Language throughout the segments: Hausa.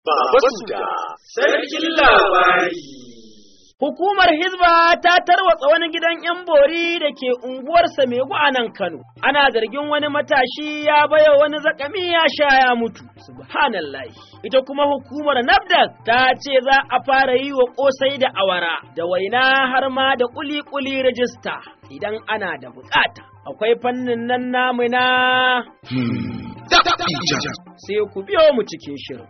Baba Suda, Sarkin Labari. Hukumar Hizba ta tarwatsa wani gidan 'yan bori da ke unguwar Samegu a nan Kano. Ana zargin wani matashi ya baya wani zakami ya sha ya mutu. Subhanallahi. Ita kuma hukumar NAFDAC ta ce za a fara yi wa kosai da awara da waina har ma da kuli-kuli rajista idan ana da bukata. Akwai fannin nan namu na sai ku biyo mu cikin shirin.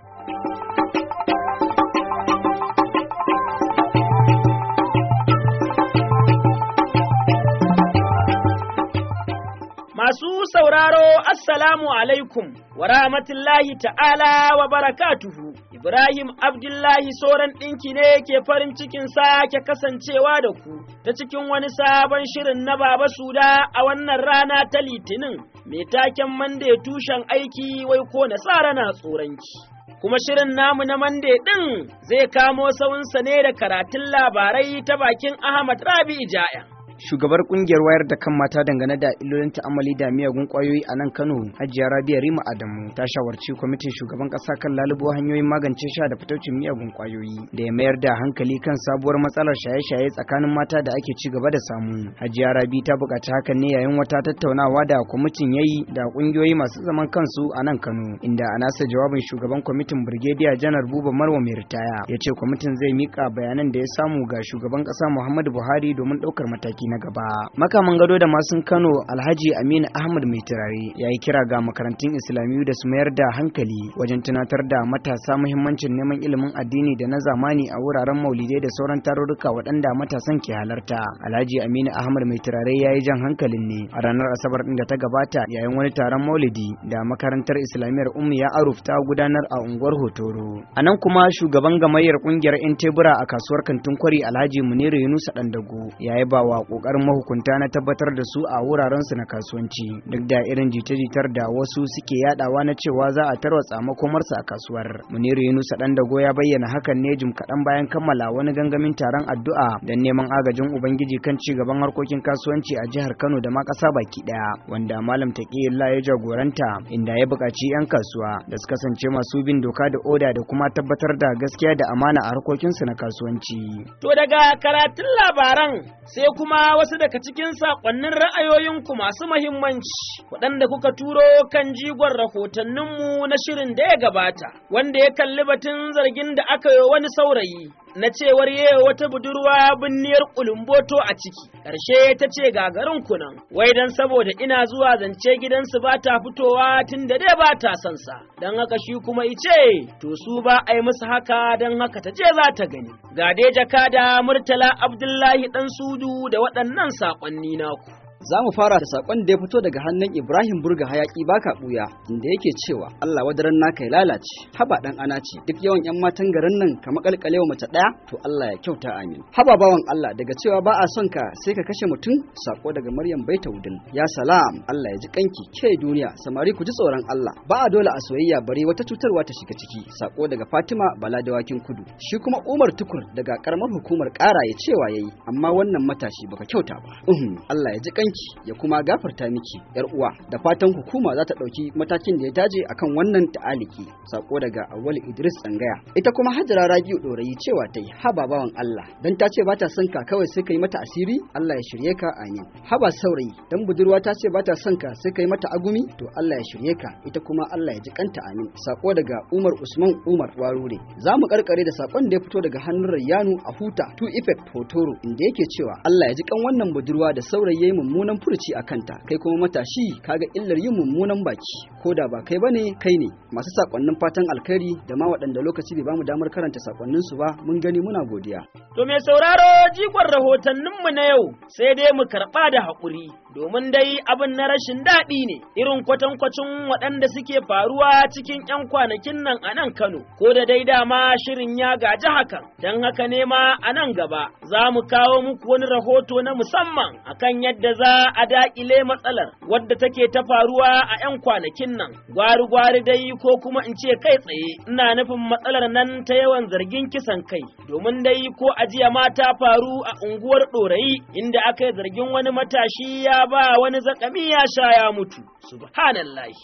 Masu sauraro, Assalamu alaikum wa rahmatullahi ta'ala wa barakatuhu. Ibrahim Abdullahi Soran ɗinki ne ke farin cikin sake kasancewa da ku ta cikin wani sabon shirin na Baba Suda a wannan rana ta Litinin, mai taken Mande tushen aiki wai ko nasara na tsoronki. Kuma shirin namu na Mande ɗin zai kamo sawunsa ne da karatun labarai ta bakin Ahmad Rabi Jaya. shugabar kungiyar wayar da kan mata dangane da illolin ta'amali da miyagun kwayoyi a nan Kano Hajiya Rabia Rima Adamu ta shawarci kwamitin shugaban kasa kan lalubo hanyoyin magance sha da fitaucin miyagun kwayoyi da ya mayar da hankali kan sabuwar matsalar shaye-shaye tsakanin mata da ake ci gaba da samu Hajiya Rabi ta buƙaci hakan ne yayin wata tattaunawa da kwamitin yayi da kungiyoyi masu zaman kansu a nan Kano inda a nasa jawabin shugaban kwamitin Brigadier Janar Buba Marwa mai ritaya ya ce kwamitin zai mika bayanan da ya samu ga shugaban kasa Muhammadu Buhari domin ɗaukar mataki na gaba. Makaman gado da masun Kano Alhaji Aminu Ahmad Mai Turare ya yi kira ga makarantun Islamiyu da su mayar da hankali wajen tunatar da matasa muhimmancin neman ilimin addini da na zamani a wuraren maulidai da sauran tarurruka waɗanda matasan ke halarta. Alhaji Aminu Ahmad Mai Turare ya yi jan hankalin ne a ranar Asabar ɗin da ta gabata yayin wani taron maulidi da makarantar Islamiyar Ummu ya Aruf ta gudanar a unguwar Hotoro. A nan kuma shugaban gamayyar ƙungiyar 'yan tebura a kasuwar kantin kwari Alhaji Muniru Yunusa Dandago ya yi ba wa kokarin mahukunta na tabbatar da su a wuraren su na kasuwanci duk da irin jita-jitar da wasu suke yadawa na cewa za a tarwatsa makomarsa a kasuwar muniru yunusa dan dago ya bayyana hakan ne jim kaɗan bayan kammala wani gangamin taron addu'a don neman agajin ubangiji kan ci gaban harkokin kasuwanci a jihar kano da ma ƙasa baki ɗaya wanda malam taqiyullah ya jagoranta inda ya buƙaci 'yan kasuwa da su kasance masu bin doka da oda da kuma tabbatar da gaskiya da amana a harkokinsu na kasuwanci To daga karatun labaran sai kuma wasu daga cikin saƙonnin ra'ayoyinku masu mahimmanci waɗanda kuka turo kan jigon rahotanninmu na shirin da ya gabata wanda ya kalli batun zargin da aka yi wani saurayi na cewar yewa wata budurwa binniyar kulumboto a ciki ƙarshe ta ce gagarin kunan wai dan saboda ina zuwa zance gidansu ba ta fitowa tun da dai ba ta son sa don haka shi kuma ice to su ba a yi musu haka don haka ta je za ta gani ga dai jakada murtala abdullahi dan sudu da waɗannan saƙonni naku Za mu fara da sakon da ya fito daga hannun Ibrahim Burga hayaki baka buya inda yake cewa Allah wadaran naka ya lalace haba dan ana ce duk yawan yan matan garin nan ka makalkalewa mace daya to Allah ya kyauta amin haba bawan Allah daga cewa ba a son ka sai ka kashe mutum sako daga Maryam Baitaudin ya salam Allah ya ji kanki ke duniya samari ku ji tsoron Allah ba a dole a soyayya bare wata cutarwa ta shiga ciki sako daga Fatima Bala dawakin kudu shi kuma Umar Tukur daga karamar hukumar kara ya cewa yayi amma wannan matashi baka kyauta ba uhum Allah ya ji kanki ya kuma gafarta miki yar uwa da fatan hukuma za ta ɗauki matakin da ya dace akan wannan ta'aliki sako daga awwal idris tsangaya ita kuma hajara rabiu ɗorayi cewa ta yi haba bawan allah dan ta ce ba ta son ka kawai sai ka yi mata asiri allah ya shirye ka amin haba saurayi dan budurwa ta ce ba ta son ka sai ka yi mata agumi to allah ya shirye ka ita kuma allah ya ji kanta amin sako daga umar usman umar warure za mu karkare da sakon da ya fito daga hannun rayyanu a huta two effect hotoro inda yake cewa allah ya ji kan wannan budurwa da saurayi ya yi mummunan furuci a kanta kai kuma matashi kaga illar yin mummunan baki ko da ba kai bane kai ne masu sakonnin fatan alkhairi da ma waɗanda lokaci bai bamu damar karanta sakonnin su ba mun gani muna godiya To mai sauraro jigon rahotanninmu na yau sai dai mu karɓa da haƙuri domin dai abin na rashin daɗi ne irin kwatankwacin waɗanda suke faruwa cikin 'yan kwanakin nan a nan Kano ko da dai dama shirin ya gaji hakan don haka ne ma a nan gaba za mu kawo muku wani rahoto na musamman akan yadda za a daƙile matsalar wadda take ta faruwa a 'yan kwanakin nan gwari-gwari dai ko kuma in ce kai tsaye ina nufin matsalar nan ta yawan zargin kisan kai domin dai ko ajiya ma ta faru a unguwar ɗorayi inda aka yi zargin wani matashi ya ba wani zakami ya sha ya mutu subhanallahi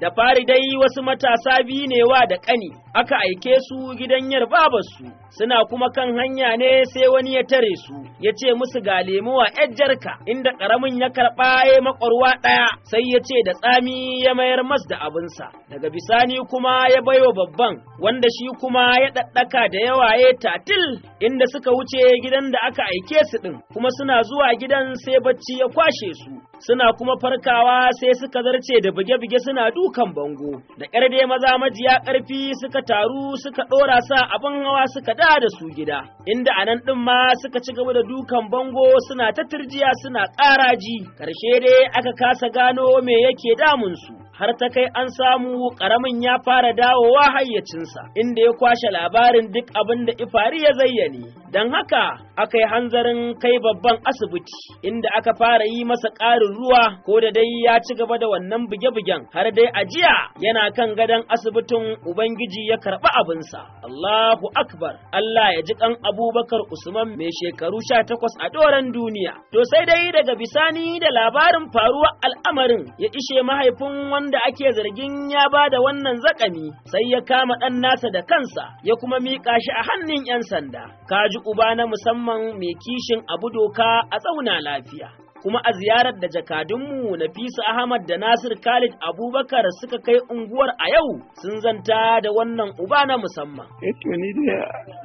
Da fari dai wasu matasa biyu ne wa da ƙani, aka aike su gidan yar babarsu, suna kuma kan hanya ne sai wani ya tare su, ya ce musu ga lemuwa ‘yar jarka, inda ƙaramin ya karɓa ya makwarwa ɗaya, sai ya ce da tsami ya mayar mas da abinsa. Daga bisani kuma ya baiwa babban, wanda shi kuma ya ɗaɗɗaka da yawa ya tatil, inda suka wuce gidan da aka aike su ɗin, kuma suna zuwa gidan sai bacci ya kwashe su. Suna kuma farkawa sai suka zarce da buge-buge suna dukan bango, da ƙyar dai maza majiya ƙarfi suka taru suka ɗora sa abin hawa suka da da su gida, inda a nan ɗin ma suka ci gaba da dukan bango suna ta turjiya suna ƙaraji, ƙarshe dai aka kasa gano me yake damunsu. har ta kai an samu ƙaramin ya fara dawowa hayyacinsa, inda ya kwashe labarin duk abin da ifari ya zayyane. Don haka aka yi hanzarin kai babban asibiti, inda aka fara yi masa ƙarin ruwa ko da dai ya ci gaba da wannan buge-bugen har dai a jiya yana kan gadon asibitin Ubangiji ya karɓi abinsa. Allahu Akbar, Allah ya ji ƙan Abubakar Usman mai shekaru sha takwas a doron duniya. To sai dai daga bisani da labarin faruwar al'amarin ya ishe mahaifin wanda ake zargin ya ba da wannan zakami sai ya kama ɗan nasa da kansa ya kuma miƙa shi a hannun 'yan sanda. Kaji uba na musamman mai kishin abu doka a tsauna lafiya. kuma a ziyarar da jakadunmu Nafisa Ahmad da Nasir Khalid Abubakar suka kai unguwar a yau sun zanta da wannan uba na musamman. Eh to ni dai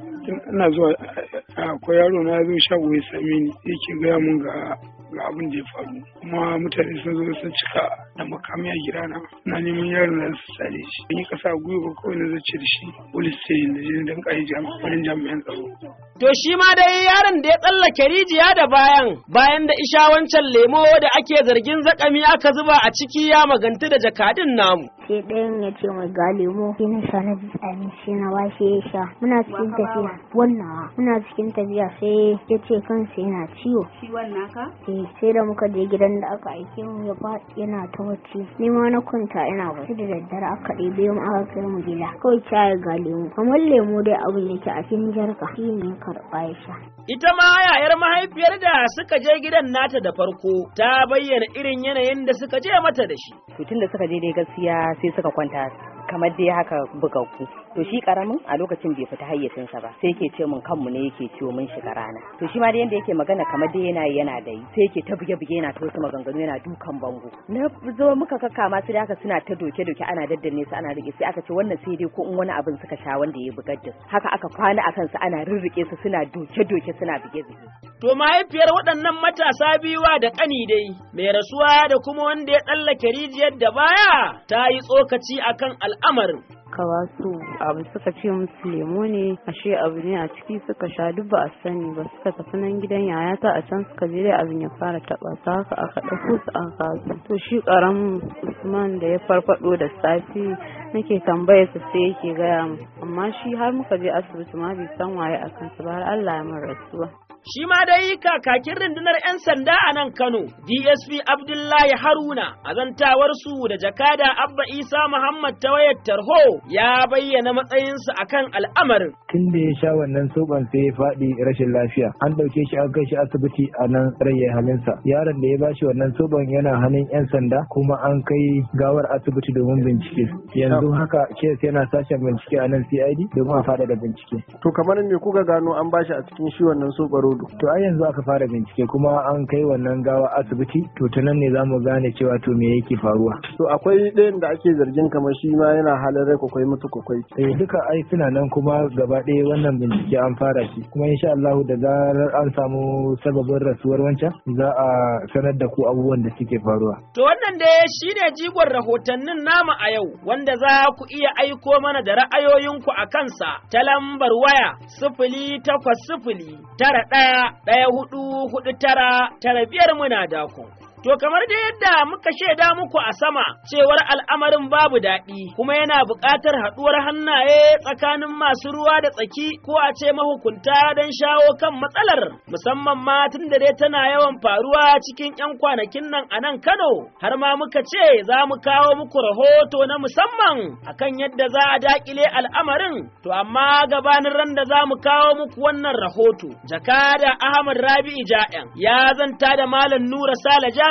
ina zuwa akwai yaro na zo shago ya same ni yake gaya mun ga ga abin da ya faru kuma mutane sun zo sun cika da makami a gidana na neman yaron da su sare shi in yi kasa gwiwa kawai na zace da shi police station da jini don kai wani jami'an tsaro. To shi ma dai yaron da ya tsallake rijiya da bayan bayan da isha wancan lemo da ake zargin zakami aka zuba a ciki ya magantu da jakadin namu. sai ɗayan ya ce mai ga lemo sai na sha na ji tsami sai na washe ya sha muna cikin tafiya wannan muna cikin tafiya sai ya ce kansa yana ciwo ciwon naka eh sai da muka je gidan da aka aike mu ya faɗi yana ta bacci ni ma na kwanta ina bacci da daddare aka ɗebe mu aka kai mu gida kawai caya ga lemo kamar lemo dai abin yake a cikin jarka shi ne ya karɓa ya sha Ita ma yayar mahaifiyar da suka je gidan nata da farko ta bayyana irin yanayin da suka je mata da shi. to tun da suka je dai gaskiya sai suka kwanta kamar dai haka bugaggu to shi karamin a lokacin bai fita hayyacinsa ba sai yake ce mun kanmu ne yake ciwo mun shiga rana to shi ma da yanda yake magana kamar dai yana yana da yi sai yake ta buge buge yana ta wasu maganganu yana dukan bango na zo muka kakkama su da haka suna ta doke doke ana daddanne su ana rike sai aka ce wannan sai dai ko in wani abin suka sha wanda ya bugar da su haka aka kwana akan su ana rirrike su suna doke doke suna buge buge To mahaifiyar waɗannan matasa biyuwa da ƙani dai, mai rasuwa da kuma wanda ya tsallake rijiyar da baya ta yi tsokaci akan al'amarin. ka ba su abu suka ce musu lemo ne ashe abu ne a ciki suka sha duk ba a sani ba suka tafi nan gidan yayata a can suka je dai abin ya fara taba su haka aka ɗauko su an kasu to shi karamin usman da ya farfado da safi nake tambaya su sai yake gaya mu amma shi har muka je asibiti ma bai san waye a kansu ba har Allah ya min rasuwa Shi ma dai kakakin rundunar 'yan sanda a nan Kano, DSP Abdullahi Haruna, a zantawarsu da jakada Abba Isa Muhammad ta wayar tarho ya bayyana matsayinsu akan al'amarin. Tun da ya sha wannan soban sai ya faɗi rashin lafiya, an ɗauke shi an kai shi asibiti a nan raye halinsa. Yaron da ya bashi wannan soban yana hannun 'yan sanda kuma an kai gawar asibiti domin bincike. Yanzu haka kes yana sashen bincike a nan CID domin a faɗaɗa bincike. To kamar me kuka gano an bashi a cikin shi wannan sobaro To a yanzu aka fara bincike kuma an kai wannan gawa asibiti to ta nan ne za mu gane cewa to me yake faruwa. To akwai ɗayan da ake zargin kamar shi ma yana halin rai kwakwai mutu kwakwai. Eh duka ai suna nan kuma gaba ɗaya wannan bincike an fara shi kuma insha Allah da zarar an samu sababin rasuwar wancan za a sanar da ku abubuwan da suke faruwa. To wannan da shi ne jigon rahotannin namu a yau wanda za ku iya aiko mana da ra'ayoyinku a kansa ta lambar waya sifili takwas sifili tara ɗaya ɗaya hudu hudu tara tara biyar muna dakon. To kamar da yadda muka shaida muku a sama cewar al'amarin babu daɗi kuma yana buƙatar haɗuwar hannaye tsakanin masu ruwa da tsaki ko a ce mahukunta don shawo kan matsalar musamman ma tun da dai tana yawan faruwa cikin 'yan kwanakin nan a nan Kano har ma muka ce za mu kawo muku rahoto na musamman akan yadda za a daƙile al'amarin to amma gabanin ran da za mu kawo muku wannan rahoto jakada Ahmad Rabi'u Ja'yan ya zanta da Malam Nura Sale Jaji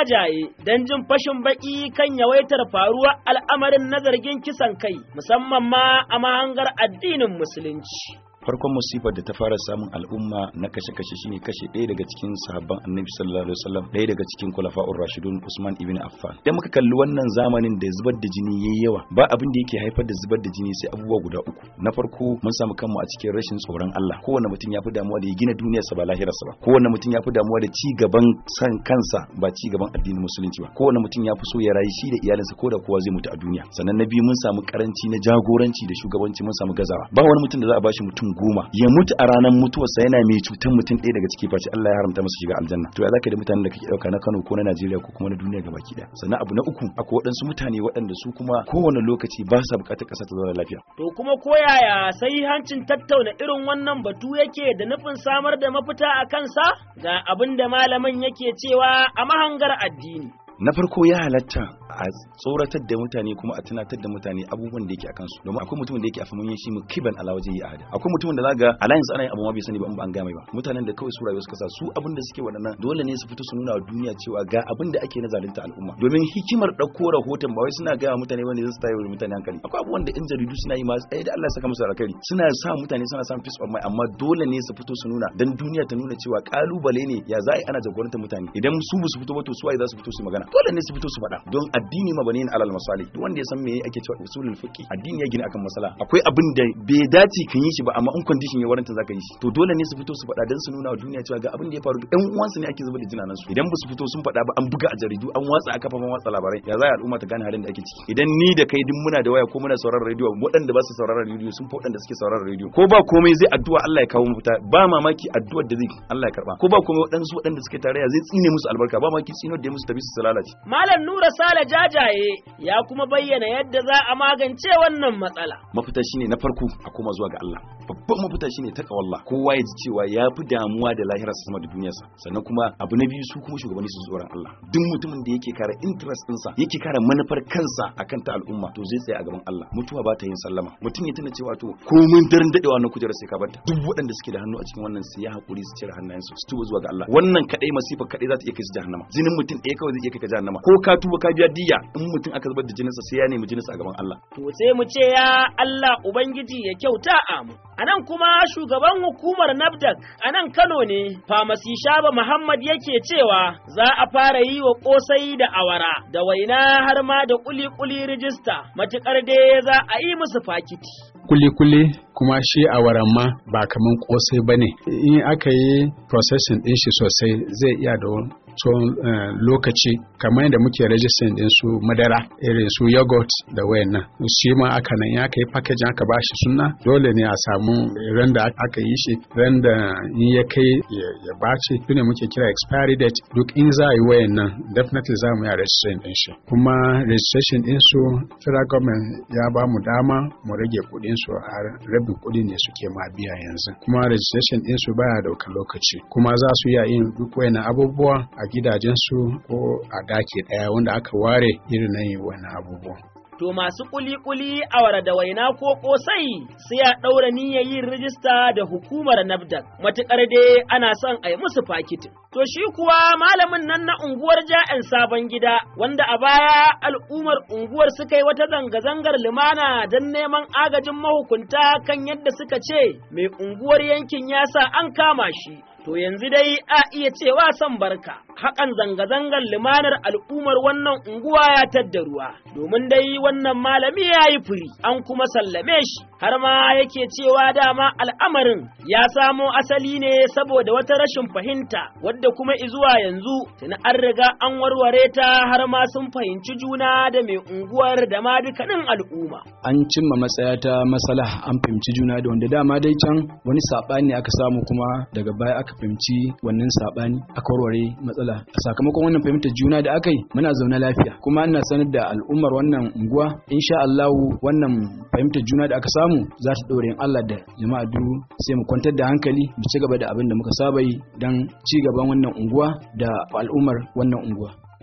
jajaye don jin fashin baki kan yawaitar faruwar al'amarin na zargin kisan kai musamman ma a mahangar addinin musulunci. farkon musifar da ta fara samun al'umma na kashe-kashe shine kashe ɗaya daga cikin sahabban annabi sallallahu alaihi wasallam ɗaya daga cikin kulafa'ur rashidun usman ibn affan idan muka kalli wannan zamanin da zubar da jini yayi yawa ba abin da yake haifar da zubar da jini sai abubuwa guda uku na farko mun samu kanmu a cikin rashin tsoron Allah kowanne mutum ya fi damuwa da ya gina duniyarsa ba lahirarsa ba kowanne mutum ya fi damuwa da ci gaban san kansa ba ci gaban addinin musulunci ba kowanne mutum ya fi so ya rayu shi da iyalinsa ko da kowa zai mutu a duniya sannan na biyu mun samu karanci na jagoranci da shugabanci mun samu gazawa ba wani mutum da za a bashi mutum goma ya mutu a ranar mutuwarsa yana mai cutar mutum ɗaya daga ciki face Allah ya haramta masa shiga aljanna to ya zaka da mutanen da kake dauka na Kano ko na Najeriya ko kuma na duniya gabaki daya sannan abu na uku akwai waɗansu mutane waɗanda su kuma kowane lokaci ba sa buƙatar ƙasa ta zauna lafiya To kuma koyaya sai hancin tattauna irin wannan batu yake da nufin samar da mafita a kansa ga abin da malamin yake cewa a mahangar addini. na farko ya halatta a tsoratar da mutane kuma a tunatar da mutane abubuwan da yake a kansu domin akwai mutumin da yake a famin shi mu kiban ala waje yi ahada akwai mutumin da zaga alliance ana yin abu ma bai sani ba in ba an gaya mai ba mutanen da kawai su rayuwa suka sa su abin da suke waɗannan dole ne su fito su nuna wa duniya cewa ga abin da ake na zalunta al'umma domin hikimar ɗauko rahoton ba wai suna gaya wa mutane wanda zai tayi wa mutane hankali akwai abubuwan da in jaridu suna yi ma tsaye da Allah ya saka musu alkhairi suna sa mutane suna samun peace of mind amma dole ne su fito su nuna dan duniya ta nuna cewa kalubale ne ya za a yi ana jagorantar mutane idan su ba su fito ba to su waye za su fito su magana dole ne su fito su faɗa don addini ma bane alal masali duk wanda ya san me ake cewa usulul fiqi addini ya gina akan masala akwai abin da bai dace kan yi shi ba amma in condition ya waranta zaka yi shi to dole ne su fito su faɗa dan su nuna wa duniya cewa ga abin da ya faru ɗan uwansu ne ake zuba da jinanan su idan ba su fito sun faɗa ba an buga a jaridu an watsa a kafafen watsa labarai ya za al'umma ta gane halin da ake ciki idan ni da kai duk muna da waya ko muna sauraron rediyo waɗanda ba su sauraron rediyo sun fi waɗanda suke sauraron rediyo ko ba komai zai addu'a Allah ya kawo mafita ba mamaki addu'ar da zai Allah ya karba ko ba komai waɗansu waɗanda suke tarayya zai tsine musu albarka ba mamaki tsinar da musu tafi su lalace Malam Nura Sale Jajaye ya kuma bayyana yadda za a magance wannan matsala. mafita shine na farko a koma zuwa ga Allah babban mafita shine ta kawalla kowa ya ji cewa ya fi damuwa da lahirarsa sama da duniyarsa sannan kuma abu na biyu su kuma shugabanni su tsoron Allah duk mutumin da yake kare interest ɗinsa yake kare manufar kansa akan ta al'umma to zai tsaya a gaban Allah mutuwa ba ta yin sallama mutum ya tuna cewa to komin daren dadewa na kujerar sai ka barta duk waɗanda suke da hannu a cikin wannan sai ya hakuri su cire hannayensu su tuba zuwa ga Allah wannan kadai masifa kadai za ta iya kai su jahannama jinin mutum ɗaya kawai zai iya kai ka jahannama ko ka tuba ka biya diya in mutum aka zubar da jininsa sai ya nemi jininsa a gaban Allah To sai mu ce ya Allah Ubangiji ya kyauta a mu. A nan kuma shugaban hukumar NAFDAC a nan Kano ne, Famasi Shaba Muhammad yake cewa za a fara yi wa ƙosai da awara da waina har ma da kuli-kuli rijista, matuƙar dai za a yi musu fakiti. kuli-kuli kuma shi a ma ba kaman kosai ba ne in aka yi processing din shi sosai zai iya da tsawon eh, lokaci kamar yadda muke rajistin din su madara irin su yogurt da wayannan shi ma aka nan ya aka yi packaging aka ba shi suna dole ne a samu ran da aka yi shi ran da in ya kai ya ya bace ne muke kira expiry date duk in za a yi wayannan definitely za mu yi registration din shi kuma registration din su federal government ya ba mu dama mu rage kuɗin su har rabin kuɗi ne suke ma biya yanzu kuma registration din su baya daukar lokaci kuma za su iya yin duk wayannan abubuwa a gidajen su ko a daki daya wanda aka ware irin na yin wannan abubuwa To masu kuli-kuli awara da waina ko ƙosai sai a ɗaura niyyar yin rijista da hukumar NAFDAC, matuƙar dai ana son a yi musu fakitin. To shi kuwa malamin nan na unguwar ja'en sabon gida wanda a baya al'ummar unguwar suka yi wata zanga-zangar lumana don neman agajin mahukunta kan yadda suka ce mai unguwar yankin ya sa an kama shi. To yanzu dai a iya cewa son barka, hakan zanga-zangar limanar al'ummar wannan unguwa ya tadda ruwa, domin dai wannan malami ya yi firi, an kuma sallame shi, har ma yake cewa dama al'amarin ya samo asali ne saboda wata rashin fahimta, wadda kuma izuwa yanzu tuni an riga an warware ta har ma sun fahimci juna da mai unguwar da ma dukkanin al'umma. an cimma matsaya ta masala an fahimci juna da wanda dama dai can wani saɓani aka samu kuma daga baya aka fahimci wannan saɓani aka warware matsala a sakamakon wannan fahimtar juna da aka yi muna zaune lafiya kuma ana sanar da al'ummar wannan unguwa insha Allahu wannan fahimtar juna da aka samu za ta ɗore in Allah da jama'a duk sai mu kwantar da hankali mu ci gaba da abin da muka saba yi don ci gaban wannan unguwa da al'ummar wannan unguwa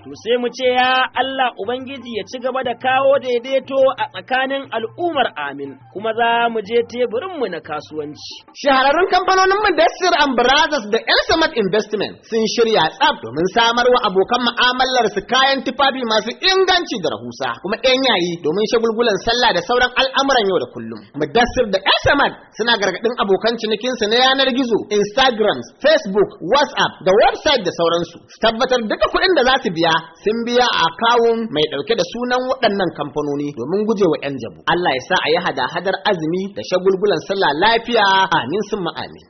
To sai mu ce ya Allah Ubangiji ya ci gaba da kawo daidaito a tsakanin al'ummar amin, kuma za mu je teburinmu na kasuwanci. Shahararrun kamfanonin Mudassir and Brothers da El Samad Investment sun shirya tsaf domin samar wa abokan mu'amalar su kayan tufafi masu inganci da rahusa, kuma ɗan yayi domin shagulgulan sallah da sauran al'amuran yau da kullum. Mudassir da El Samad suna gargaɗin abokan cinikinsu na yanar gizo, Instagram, Facebook, WhatsApp da website da sauransu. Su tabbatar duka kuɗin da za su biya sun biya a kawun mai ɗauke da sunan waɗannan kamfanoni domin gujewa 'yan jabu. Allah ya sa a yi hada-hadar azumi da shagulgulan sallah lafiya amin sun amin.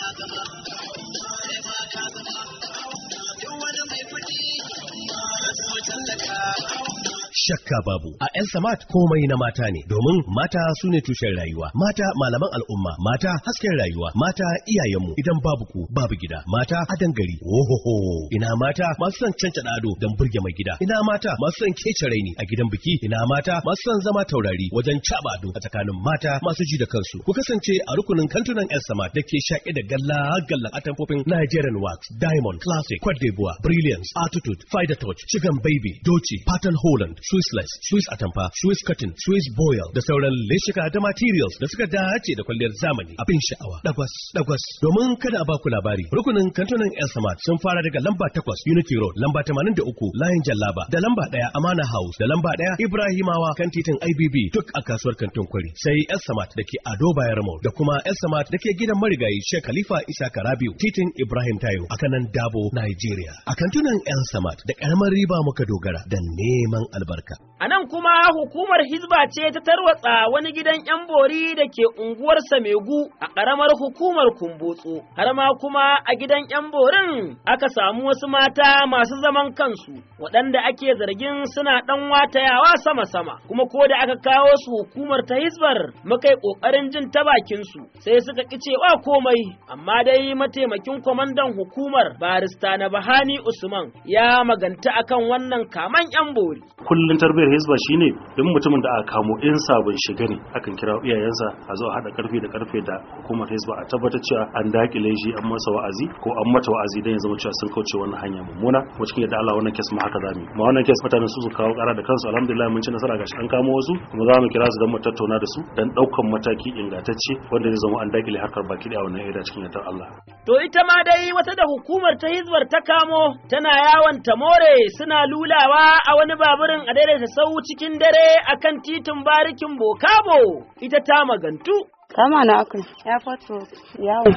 shakka babu a El Samat komai na mata ne domin mata su ne tushen rayuwa mata malaman al'umma mata hasken rayuwa mata iyayenmu idan babu ku babu gida mata adan gari ohoho ina mata masu son cancada ado don burge mai gida ina mata masu son kece raini a gidan biki ina mata masu son zama taurari wajen caba ado a tsakanin mata masu ji da kansu ku kasance a rukunin kantunan El Samat da ke shaƙe da galla gallan atamfofin Nigerian Wax Diamond Classic Cote d'Ivoire Brilliance Attitude Fider Touch Chicken Baby Doci Pattern Holland Swissless, Swiss Atamfa, Swiss Cotton, Swiss Boil da sauran leshika da materials da suka dace da kwalliyar zamani abin sha'awa. Dagwas, dagwas. Domin kada a baku labari, rukunin kantunan El Samad sun fara daga lamba 8 Unity Road, lamba 83 Layin Jallaba, da lamba 1 Amana House, da lamba 1 Ibrahimawa kan titin IBB duk a kasuwar kantin kwari. Sai El Samad da ke Ado Bayar Mall da kuma El Samad da ke gidan marigayi Sheikh Khalifa Isa Karabiu, titin Ibrahim Tayo a kanan Dabo, Nigeria. A kantunan El Samad da karamar riba muka dogara da neman albarka. A nan kuma hukumar Hizba ce ta tarwatsa wani gidan 'yan bori da ke unguwar Samegu a ƙaramar hukumar Kumbotso. Har ma kuma a gidan 'yan borin aka samu wasu mata masu zaman kansu waɗanda ake zargin suna ɗan watayawa sama-sama. Kuma ko da aka kawo su hukumar ta Hizbar muka yi ƙoƙarin jin ta bakinsu sai suka ƙi cewa komai. Amma dai mataimakin kwamandan hukumar barista na Bahani Usman ya maganta akan wannan kaman 'yan bori. kullun tarbiyyar hizba shine duk mutumin da aka kamo in sabon shiga ne akan kira iyayensa a zo a hada karfi da karfe da hukumar hizba a tabbatar cewa an dakile shi an masa wa'azi ko an mata wa'azi dan ya zama cewa sun kauce wannan hanya mummuna kuma cikin yadda Allah wannan kes ma haka zamu ma wannan kes mutanen su su kawo kara da kansu alhamdulillah mun ci nasara gashi an kamo wasu kuma za mu kira su dan mu tattauna da su dan daukan mataki ingantacce wanda zai zama an dakile harkar baki da wannan area cikin yadda Allah To ita ma dai wata da hukumar ta hizbar ta kamo tana yawon tamore suna lulawa a wani baburin a daidaita sau cikin dare akan titin barikin Bokabo ita ta magantu. Kama na akai ya fato yawo.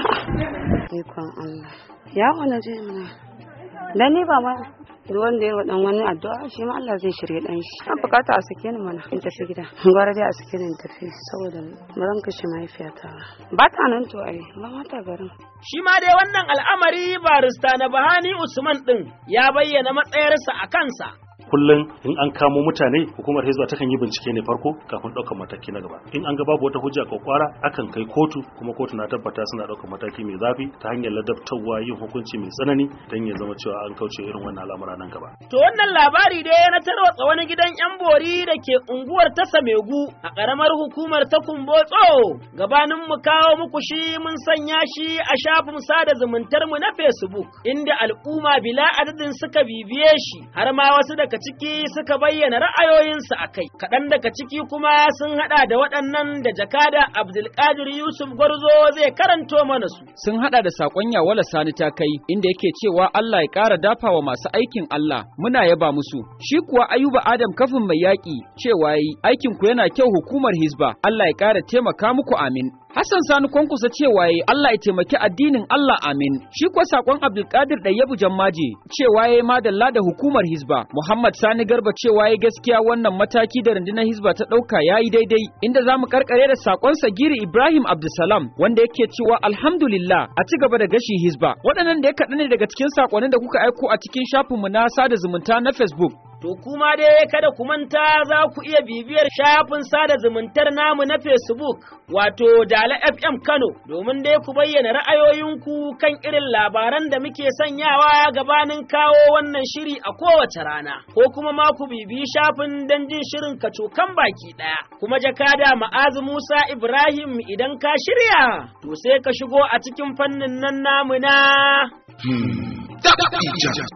Ikon Allah. Yawo na je mana. Dan ni ba ma ruwan da ya dan wani addu'a shi ma Allah zai shirye dan shi. An bukata a sake ni mana in tafi gida. Gwara dai a sake ni in tafi saboda ba zan kashe mahaifiyata ba. Ba ta nan to ai ba mata garin. Shi ma dai wannan al'amari barista na Bahani Usman ɗin ya bayyana matsayarsa a kansa. kullum in an kamo mutane hukumar hizba takan yi bincike ne farko kafin ɗaukar mataki na gaba in an ga babu wata hujja ko kwara akan kai kotu kuma kotu na tabbata suna ɗaukar mataki mai zafi ta hanyar ladabtarwa yin hukunci mai tsanani don ya zama cewa an kauce irin wannan al'amura nan gaba To wannan labari dai na tarwatsa wani gidan 'yan bori da ke unguwar ta Samegu a ƙaramar hukumar ta Kumbotso. Gabanin mu kawo muku shi mun sanya shi a shafin sada zumuntar mu na Facebook inda al'umma bila adadin suka bibiye shi har ma wasu daga ciki suka bayyana ra'ayoyinsu a kai. Kaɗan daga ciki kuma sun haɗa da waɗannan da jakada Abdulkadir Yusuf Gwarzo zai karanto mana su. Sun hada da sakon Yawala Sani ta kai inda yake cewa Allah ya ƙara dafawa masu aikin Allah muna yaba musu. Shi kuwa Ayuba Adam kafin mai yaƙi cewa yi aikin ku yana kyau hukumar Hizba Allah ya ƙara taimaka muku amin. Hassan Sani Kwankusa cewa yi Allah ya taimaki addinin Allah amin. Shi kuwa sakon Abdulkadir Ɗayyabu Jammaje cewa yi madalla da hukumar Hizba. Muhammad Sani Garba cewa yi gaskiya wannan mataki da rundunar Hizba ta ɗauka ya yi daidai. Inda za mu karkare da sakon Sagiri Ibrahim Abdulsalam wanda yake cewa alhamdulillah a ci gaba da gashi Hizba. Waɗannan da ya kaɗa ne daga cikin sakonnin da kuka aiko a cikin shafinmu na sada zumunta na Facebook. To kuma dai kada ku manta za ku iya bibiyar shafin sada zumuntar namu na Facebook wato Dala FM Kano domin dai ku bayyana ra'ayoyinku kan irin labaran da muke sanyawa gabanin kawo wannan shiri a kowace rana ko kuma ma ku bibiyi shafin don jin shirin kacokan baki ɗaya. Kuma jakada ma'azu Musa Ibrahim idan ka shirya to sai ka shigo a cikin fannin nan namu na.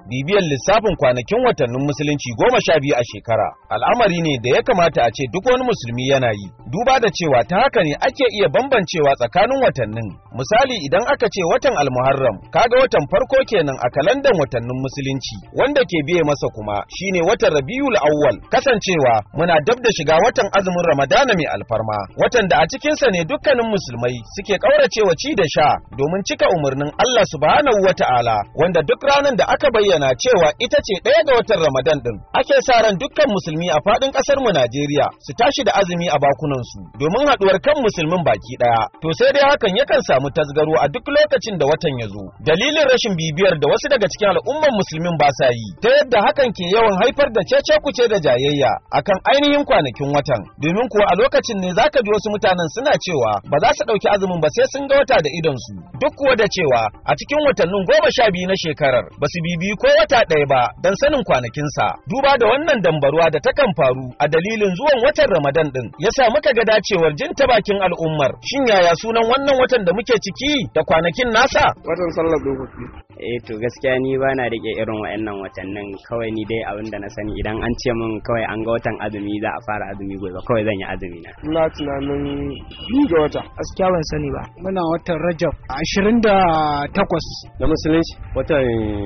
bibiyar lissafin kwanakin watannin musulunci goma sha biyu a shekara al'amari ne da ya kamata a ce duk wani musulmi yana yi duba da cewa ta haka ne ake iya bambancewa tsakanin watannin misali idan aka ce watan almuharram kaga watan farko kenan a kalandan watannin musulunci wanda ke biye masa kuma shine watan rabiul awwal kasancewa muna dab da shiga watan azumin ramadana mai alfarma watan da a cikinsa ne dukkanin musulmai suke kauracewa ci da sha domin cika umarnin Allah subhanahu wata'ala wanda duk ranar da aka bayyana cewa ita ce ɗaya ga watan ramadan din ake sa ran dukkan musulmi a faɗin ƙasar mu Najeriya su tashi da azumi a bakunan su domin haɗuwar kan musulmin baki ɗaya to sai dai hakan yakan samu tasgaro a duk lokacin da watan ya zo dalilin rashin bibiyar da wasu daga cikin al'umman musulmin ba sa yi ta yadda hakan ke yawan haifar da cece kuce da jayayya akan ainihin kwanakin watan domin kuwa a lokacin ne zaka ji wasu mutanen suna cewa ba za su ɗauki azumin ba sai sun ga wata da idon su duk kuwa da cewa a cikin watannin goma sha biyu na shekarar ba su bibiyi ko wata ɗaya ba don sanin kwanakinsa duba da wannan dambaruwa da takan faru a dalilin zuwan watan ramadan din yasa muka ga dacewar jin ta bakin al'ummar shin yaya sunan wannan watan da muke ciki da kwanakin nasa watan sallar dokoki eh to gaskiya ni ba na rike irin wa'annan watannin kawai ni dai abin da na sani idan an ce min kawai an ga watan azumi za a fara azumi gobe kawai zan yi azumi na ina tunanin biyu ga wata gaskiya ban sani ba muna watan rajab ashirin da takwas na musulunci watan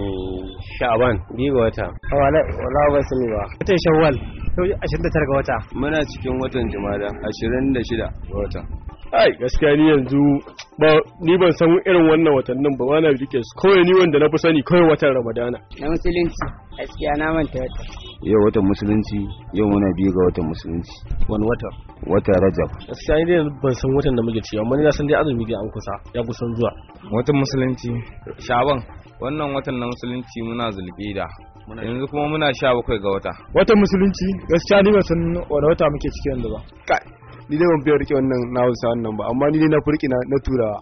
sha'aban biyu ga wata wala wala ban sani ba watan shawwal ashirin da tara ga wata muna cikin watan jumada ashirin da shida ga wata ai gaskiya ni yanzu ba ni ban san irin wannan watannin ba wani rike su kawai ni wanda na fi sani kawai watan ramadana na musulunci gaskiya na manta wata yau watan musulunci yau muna biyu ga watan musulunci wani wata watan rajab gaskiya ni dai ban san watan da muke ci amma ni na san dai azumi dai an kusa ya kusan zuwa watan musulunci shaban wannan watan na musulunci muna zulqida yanzu kuma muna sha bakwai ga wata watan musulunci gaskiya ni ban san wani wata muke ciki yanzu ba ni dai ban fiye rike wannan na hausa wannan ba amma ni dai na furki na turawa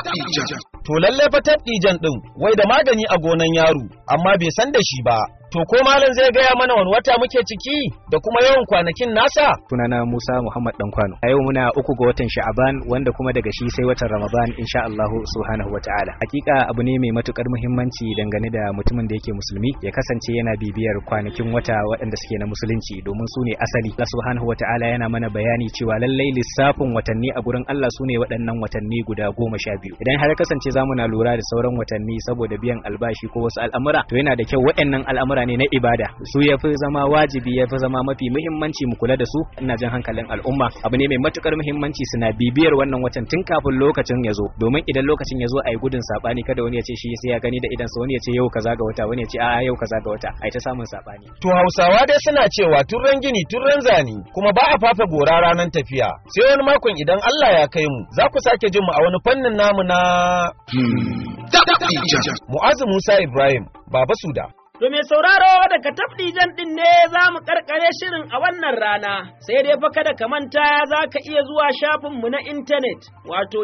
to lalle fa tabdijan din wai da magani a gonan yaro amma bai san da shi ba to ko malam zai gaya mana wani wata muke ciki da kuma yawan kwanakin nasa sunana Musa Muhammad Dankwano a yau muna uku ga watan Sha'aban wanda kuma daga shi sai watan Ramadan insha Allah subhanahu wataala hakika abu ne mai matukar muhimmanci dangane da mutumin da yake musulmi ya kasance yana bibiyar kwanakin wata waɗanda suke na musulunci domin su ne asali Allah subhanahu wataala yana mana bayani cewa lallai lissafin watanni a gurin Allah su ne waɗannan watanni guda goma sha biyu idan har kasance zamu na lura da sauran watanni saboda biyan albashi ko wasu al'amura to yana da kyau waɗannan al'amura ne na ibada su ya fi zama wajibi ya fi zama mafi muhimmanci mu kula da su ina jan hankalin al'umma abu ne mai matukar muhimmanci suna bibiyar wannan watan tun kafin lokacin ya zo domin idan lokacin ya zo a yi gudun sabani kada wani ya ce shi sai ya gani da idan sa wani ya ce yau kaza ga wata wani ya ce a'a yau kaza ga wata ai ta samun sabani to Hausawa dai suna cewa turren gini turren zani kuma ba a fafe gora ranar tafiya sai wani makon idan Allah ya kai mu za ku sake jin mu a wani fannin namu na Mu'azu Musa Ibrahim Baba Suda To mai sauraro daga tafdijan ɗin ne za mu karkare shirin a wannan rana, sai dai fa kada ka manta za ka iya zuwa shafinmu na intanet wato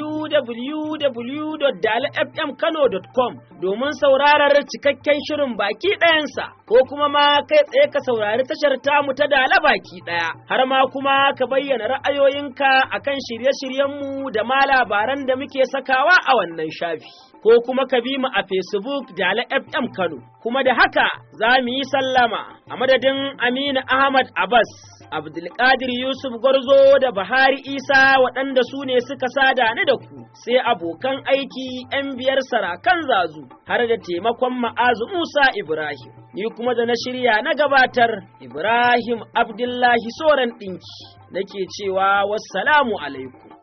www.dalfmkano.com domin saurarar cikakken shirin baki ɗayansa, ko kuma ma kai tsaye ka saurari tashar tamu ta dala baki ɗaya, har ma kuma ka bayyana ra'ayoyinka akan shirye-shiryenmu da ma labaran da muke sakawa a wannan shafi. ko kuma ka bi mu a Facebook Dala FM Kano. Kuma da haka za mu yi sallama a madadin Aminu Ahmad Abbas, Abdulkadir Yusuf Gwarzo da Bahari Isa waɗanda su ne suka sada ni da ku, sai abokan aiki ‘yan biyar sarakan zazu har da taimakon ma'azu Musa Ibrahim. Ni kuma da na shirya na gabatar Ibrahim Abdullahi Soran ɗinki, nake cewa wassalamu alaikum.